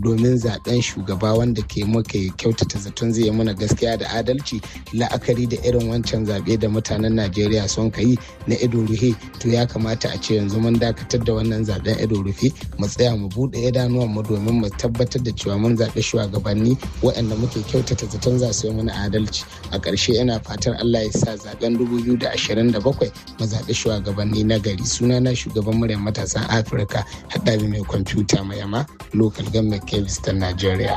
domin zaben shugaba wanda ke muka kyautata zaton zai yi mana gaskiya da adalci la'akari da irin wancan zaɓe da mutanen najeriya sun yi na ido rufe to ya kamata a ce yanzu mun dakatar da wannan zaben ido rufe mu tsaya mu buɗe idanuwan mu domin mu tabbatar da cewa mun zaɓi shugabanni waɗanda muke kyautata zaton za su yi mana adalci a ƙarshe ina fatan allah ya sa zaben 2027 mu zaɓi shugabanni na gari sunana shugaban muryar matasan afirka haɗari mai kwamfuta mai yama local government kebis ta nigeria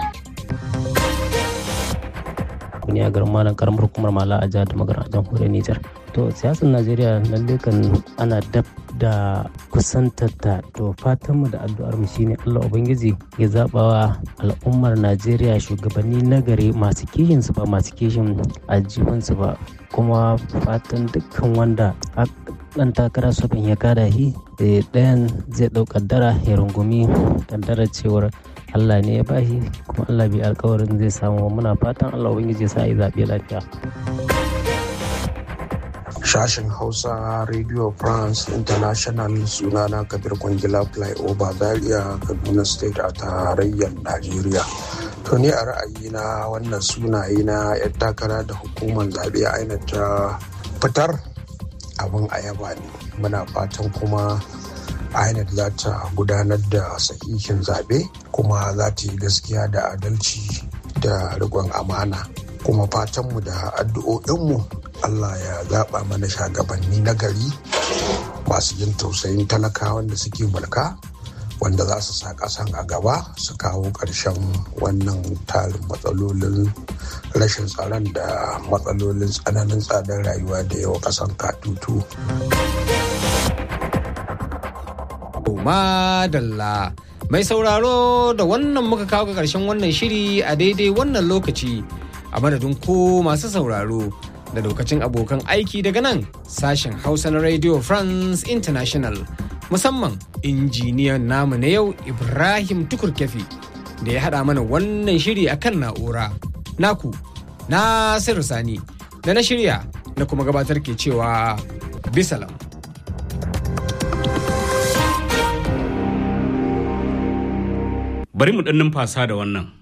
ne a garin malam karamar hukumar mala a jihar da magana a jamhuriyar nijar to siyasar najeriya lalle kan ana dab da kusantar ta to fatanmu da addu'ar mu shine allah ubangiji ya zabawa al'ummar najeriya shugabanni nagari masu kishin su ba masu kishin aljihunsu ba kuma fatan dukkan wanda dan takara sufin ya kada shi ɗayan zai ɗau kaddara ya rungumi kaddarar cewar Allah ne ya bashi kuma Allah bai alkawarin zai samu muna fatan Allah ubangiji ya sa yi zaɓe lafiya. Sashen Hausa Radio France International sunana Kabir Kwangila Flyover Zaria Kaduna State a tarayyar Najeriya. To ni a ra'ayina wannan sunaye na 'yan takara da hukumar zaɓe aina ta fitar abin ayaba ne. Muna fatan kuma INEC za ta gudanar da sahihin zaɓe kuma za ta yi gaskiya da adalci da riƙon amana kuma fatanmu da addu'o'inmu Allah ya zaɓa mana shagabanni na gari masu yin tausayin talakawan da suke mulka wanda za su sa ƙasan a gaba su kawo ƙarshen wannan tarin matsalolin rashin tsaron da matsalolin tsananin tsadar rayuwa da yawa ƙasan katutu. Madalla. Mai sauraro da wannan muka kawo ga ƙarshen wannan shiri a daidai wannan lokaci a madadin ko masu sauraro da lokacin abokan aiki daga nan sashen Hausa na Radio France International musamman injiniyan namu na yau Ibrahim Tukurkefi da ya haɗa mana wannan shiri akan na'ura. Naku, Nasiru Sani, da na shirya na kuma gabatar ke cewa bisalam. bari mu ɗan numfasa da wannan.